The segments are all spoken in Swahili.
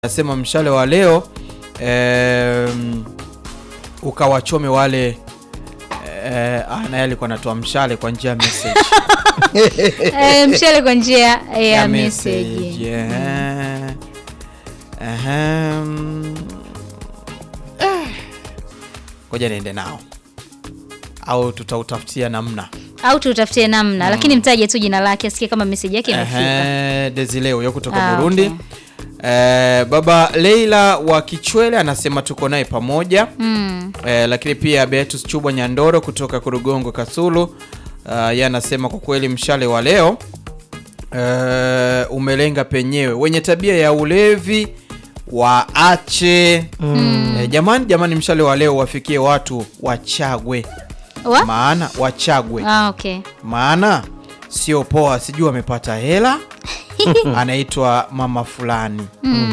Nasema mshale wa leo em, ukawachome wale eh, ah, naye alikuwa anatoa mshale kwa njia ya message Eh, mshale kwa njia ya ya message. message, eh. Ahem. Eh. Ngoja niende nao au tutautafutia namna Au tutafutie namna, lakini mtaje tu jina lake asikie kama message yake imefika. Ehe, Desile huyo kutoka Ah, Burundi okay. Eh, baba Leila wa Kichwele anasema tuko naye pamoja Mm. eh, lakini pia Beatus Chubwa Nyandoro kutoka Kurugongo Kasulu uh, yeye anasema kwa kweli mshale wa leo eh, umelenga penyewe wenye tabia ya ulevi waache eh, jamani jamani mshale wa leo wafikie watu wachagwe Wa? maana wachagwe Ah, okay. maana sio poa, sijui amepata hela anaitwa mama fulani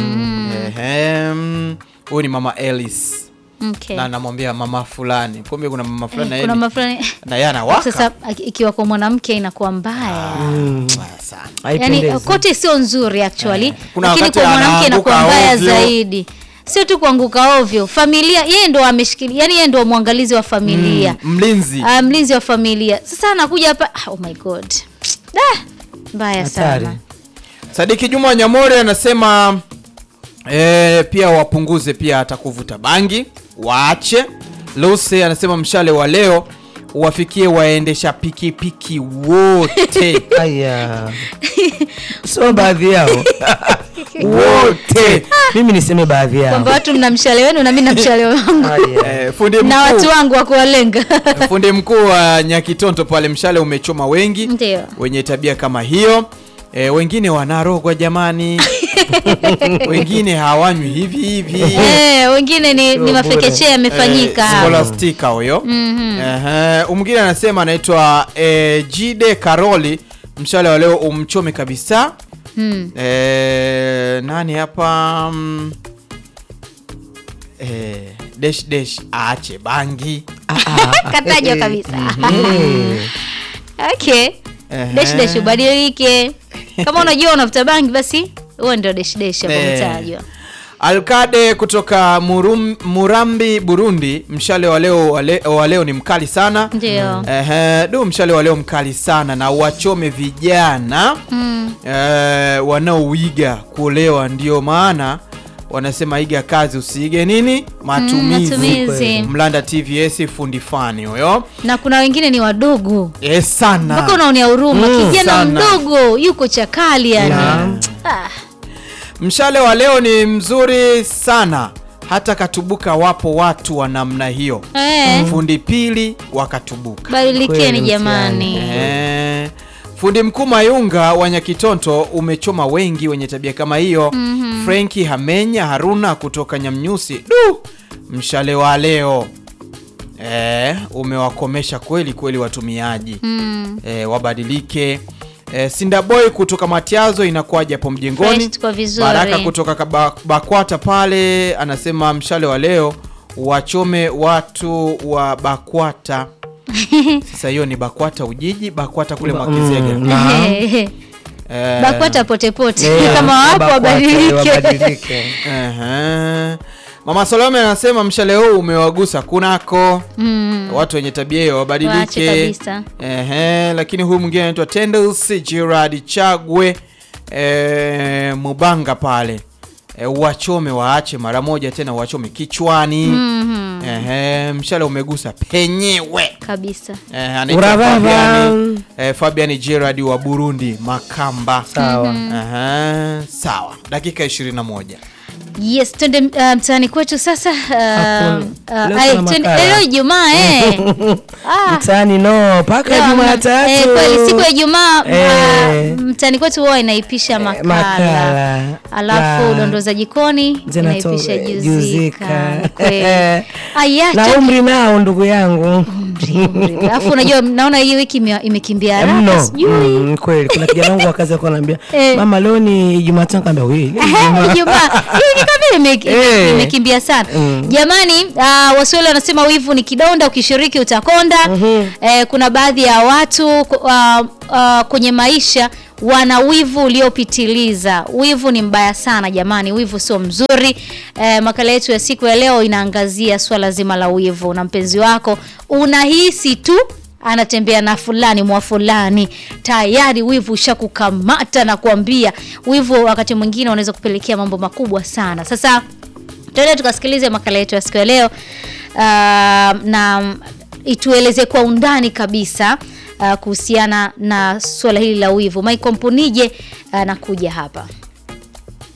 Ehem, huyu ni mama Ellis Okay. na anamwambia mama fulani, kumbe kuna mama fulani na Eh, yeye kuna ni- mafulani na yeye anawaka sasa aki- ikiwa kwa mwanamke inakuwa mbaya. Mbaya sana. Yaani Haipendezi. kote sio nzuri actually, Kuna lakini wakati kwa mwanamke anaanguka inakuwa mbaya ovyo. zaidi. Sio tu kuanguka ovyo, familia yeye ndo ameshikilia, yani yeye ndo mwangalizi wa familia. Mm, mlinzi Ah, mlinzi wa familia. Sasa anakuja hapa, ah, oh my god. Da, mbaya Hatari. sana. Sadiki Juma Nyamore anasema e, pia wapunguze pia hata kuvuta bangi waache. Lucy anasema mshale wa leo uwafikie waendesha pikipiki wote Aya. Sio baadhi yao. wote. Mimi niseme baadhi yao. Kwamba watu mna mshale wenu na mimi na mshale wangu. Aya. E, fundi na watu mkuu wangu wa kuwalenga. fundi mkuu wa Nyakitonto pale, mshale umechoma wengi Ndio. wenye tabia kama hiyo. E, wengine wanarogwa jamani, wengine hawanywi hivi hivi. Eh, wengine ni, ni Sio mafekechea yamefanyika. Eh, Scholastica huyo. Ehe, mwingine anasema anaitwa eh, Jide Karoli, mshale wa leo umchome kabisa. Hmm. Eh, nani hapa mm, eh, dash dash aache bangi. Katajwa kabisa. Eh. Okay. Ehe. Dash dash ubadilike. Kama unajua unafuta bangi basi huo ndio dash dash hapo Eh. mtajwa. Alkade kutoka Murum, Murambi Burundi, mshale wa leo wa le- wa leo ni mkali sana. Ndio. Ehe, du mshale wa leo mkali sana na wachome vijana Mm. eh, wanaoiga kuolewa, ndio maana wanasema iga kazi usiige nini matumizi. Matumizi. Mlanda TVS fundi fani huyo Na kuna wengine ni wadogo. eh, sana Mpaka unaonea huruma Mm, kijana sana. mdogo yuko chakali yani. Naam. Ah. Mshale wa leo ni mzuri sana, hata katubuka. Wapo watu wa namna hiyo, Eh. fundi pili wakatubuka. Badilikeni Kweli jamani. Eh, fundi mkuu Mayunga wa Nyakitonto umechoma wengi wenye tabia kama hiyo. Frenki Hamenya Haruna kutoka Nyamnyusi, du, mshale wa leo eh, umewakomesha kweli kweli watumiaji Mm. eh, wabadilike. Eh, Sindaboy kutoka Matiazo inakuwaje hapo mjengoni? Fresh, tuko vizuri. Baraka kutoka Kaba- Bakwata pale anasema mshale wa leo wachome watu wa Bakwata. Sasa hiyo ni Bakwata Ujiji, Bakwata kule Mwakizega. Mm, naam. Eh, Bakwata pote pote Eh, kama wapo Bakwata, wabadilike. wabadilike. ehe. Mama Salome anasema mshale huu umewagusa kunako Mm. watu wenye tabia hiyo Waache wabadilike. kabisa. Ehe, lakini huyu mwingine anaitwa Tendels Gerard Chagwe eh, Mubanga pale eh, wachome waache mara moja tena wachome kichwani. Mhm. Ehe, mshale umegusa penyewe. Kabisa. Eh, anaitwa Urababa. Fabian, eh, Fabian Gerard wa Burundi Makamba. Sawa. Ehe, sawa. Dakika 21. Yes, twende uh, mtaani kwetu sasa. Uh, Hakuna. uh, Leo ai, kuna twende- makala. leo Ijumaa eh. Ah, Mtaani no mpaka leo hamna- Jumatatu. eh, kweli siku ya Ijumaa Eh. uh, mtaani kwetu huwa inaipisha makala. makala. Alafu La. dondoo za jikoni Zinato- inaipisha juzika. juzika. Ni kweli. Aya, na twende- umri nao ndugu yangu Alafu unajua naona hii wiki ime- imekimbia haraka mno sijui. Mm, kweli kuna kijana wangu wa kazi alikuwa ananiambia Eh. mama leo ni Jumatano kaambia wewe Ehe, Ijumaa. Hii ni kama ime- Eh. imekimbia sana Mm. jamani. Uh, Waswahili wanasema wivu ni kidonda, ukishiriki utakonda. Eh, kuna baadhi ya watu ku- uh, uh, kwenye maisha wana wivu uliopitiliza. Wivu ni mbaya sana jamani, wivu sio mzuri. E, makala yetu ya siku ya leo inaangazia swala zima la wivu. Na mpenzi wako unahisi tu anatembea na fulani mwa fulani, tayari wivu ushakukamata na kuambia. Wivu wakati mwingine unaweza kupelekea mambo makubwa sana. Sasa tuende tukasikilize makala yetu ya siku ya leo uh, na itueleze kwa undani kabisa uh, kuhusiana na suala hili la wivu. Michael Mpunije anakuja hapa.